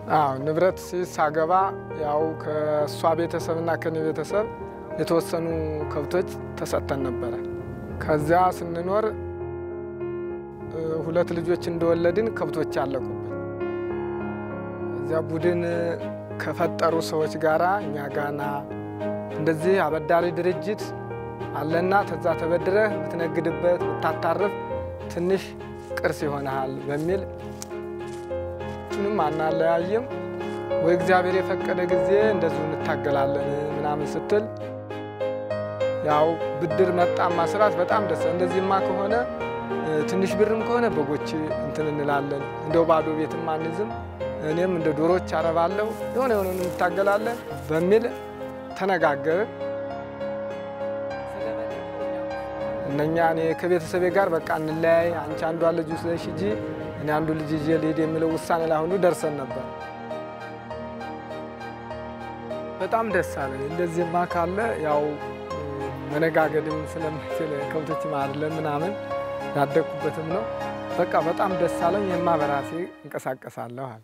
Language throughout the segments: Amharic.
አዎ ንብረት ሳገባ ያው ከእሷ ቤተሰብና ከኔ ቤተሰብ የተወሰኑ ከብቶች ተሰጥተን ነበረ። ከዚያ ስንኖር ሁለት ልጆች እንደወለድን ከብቶች አለቁብን። እዚያ ቡድን ከፈጠሩ ሰዎች ጋራ እኛ ጋና እንደዚህ አበዳሪ ድርጅት አለና ተዛ ተበድረህ ብትነግድበት ብታታርፍ ትንሽ ቅርስ ይሆናል በሚል ሁለቱንም አናለያይም ወይ እግዚአብሔር የፈቀደ ጊዜ እንደዚሁ እንታገላለን ምናምን ስትል ያው ብድር መጣማ ስራት በጣም ደስ እንደዚህማ ከሆነ ትንሽ ብርም ከሆነ በጎች እንትን እንላለን እንደው ባዶ ቤትም አንዝም እኔም እንደ ዶሮች አረባለሁ የሆነ የሆነ እንታገላለን በሚል ተነጋገርን። እነኛ እኔ ከቤተሰቤ ጋር በቃ እንለያይ፣ አንቺ አንዷ ልጅ ውስደሽ ሂጂ፣ እኔ አንዱ ልጅ ይዤ ልሄድ የሚለው ውሳኔ ላይ ሁሉ ደርሰን ነበር። በጣም ደስ አለኝ። እንደዚህማ ካለ ያው መነጋገድም ስለምችል ከብቶች ማድለን ምናምን ያደግኩበትም ነው። በቃ በጣም ደስ አለኝ። የማ በራሴ እንቀሳቀሳለሁ አለ።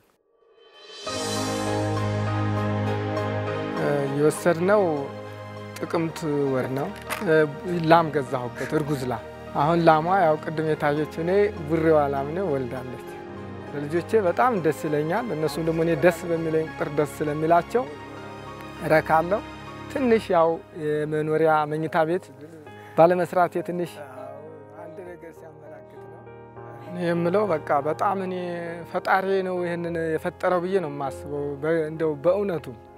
የወሰድነው ጥቅምት ወር ነው። ላም ገዛሁበት፣ እርጉዝ ላም። አሁን ላሟ ያው ቅድም የታየችው እኔ ቡሬዋ ላም ነው ወልዳለች። ለልጆቼ በጣም ደስ ይለኛል። እነሱም ደግሞ እኔ ደስ በሚለኝ ቁጥር ደስ ስለሚላቸው እረካለሁ። ትንሽ ያው የመኖሪያ መኝታ ቤት ባለመስራቴ ትንሽ አንድ ነገር ሲያመላክት ነው የምለው። በቃ በጣም እኔ ፈጣሪ ነው ይህንን የፈጠረው ብዬ ነው የማስበው እንደው በእውነቱ